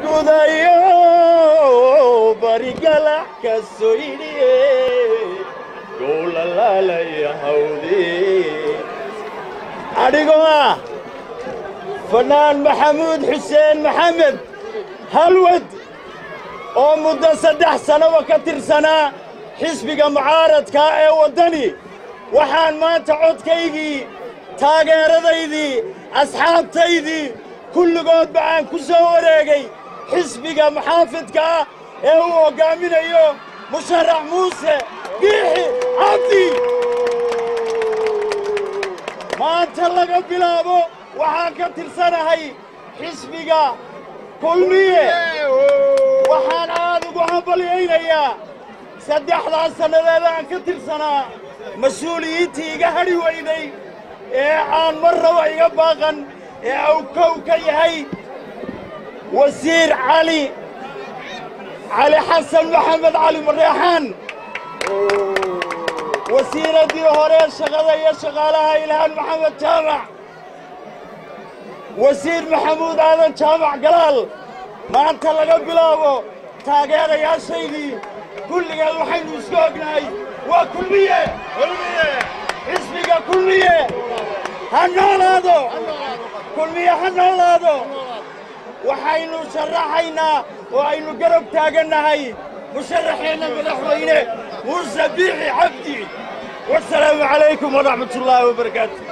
gudayo barigalax ka soydhiye gowlalaalaya hawde adhigoo ah fannaan maxamuud xuseen maxamed halwad oo muddo saddex sannaba ka tirsanaa xisbiga mucaaradkaa ee waddani waxaan maanta codkaygii taageeradaydii asxaabtaydii kulligoodba aan ku soo wareegay xisbiga muxaafidka ah ee uu hoggaaminayo musharax muuse biixi cabdi maanta laga bilaabo waxaan ka tirsanahay xisbiga kulmiye waxaan aad ugu hambalyaynayaa saddexdaas sannadeed aan ka tirsanaa mas-uuliyiintii iga hadhi weyday ee aan marnaba iga baaqan ee uu kow ka yahay wasiir cali cali xasan maxamed cali mareexaan wasiiraddii hore shaqada iyo shaqaalaha ilhaan maxamed jaamac wasiir maxamuud aadan jaamac galaal maanta laga bilaabo taageerayaashaydii kulligeed waxaynu isku ognahay waa kulmiye xisbiga kulmiye ha noolaado kulmiye ha noolaado waxaynu sharaxaynaa oo aynu garab taagannahay musharaxeenna madaxweyne muuse biixi cabdi wasalaamu calaykum waraxmat ullaahi wabarakaatu